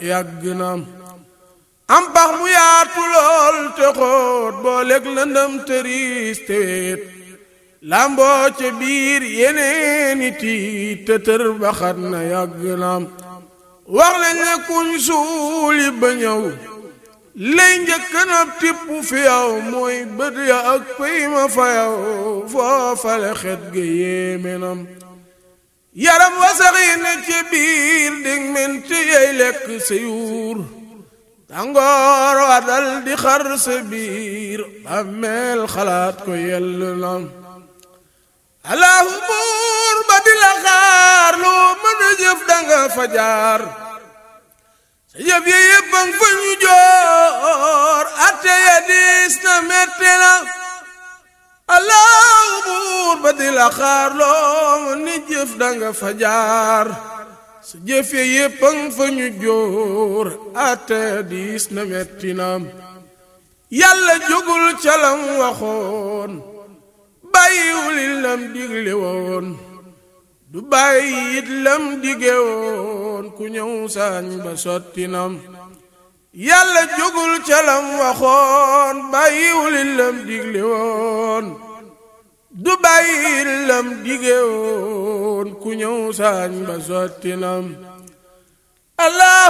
yàgg na am pax mu yaatu lool te xóot boo lekk lëndëm tëriis te weet lamboo ca biir yeneeni tiit te tër baxat na yàgg na wax lañ ne kuñ suuli ba ñëw lay njëkk na tipp fi yow mooy bët ya ak pëy ma fa yow foofale xet ga yéeme nam yaram wasaxi ne ci biir dig menti yey lekk sa yuur tàngoor wa dal di xar sa biir bàmmeel xalaat ko yell nam allahu buur ba di la xaar loo mën a jëf danga fa jaar sa jëf ya yépp ang fa ñu joor atte ya diis na metti na allahu buur ba di la xaar loo mën a jëf danga fa jaar sa jëf ya yépp ang fa ñu joor atte ya diis na metti na yàlla jógul calam waxoon bàyyiwul lam digle woon du bàyyi it lam dige woon ku ñëw saañ ba sotti nam yàlla jógul ca lam waxoon bàyyiwul lam digle woon du bàyyi it lam dige woon ku ñëw saañ ba sotti nam allah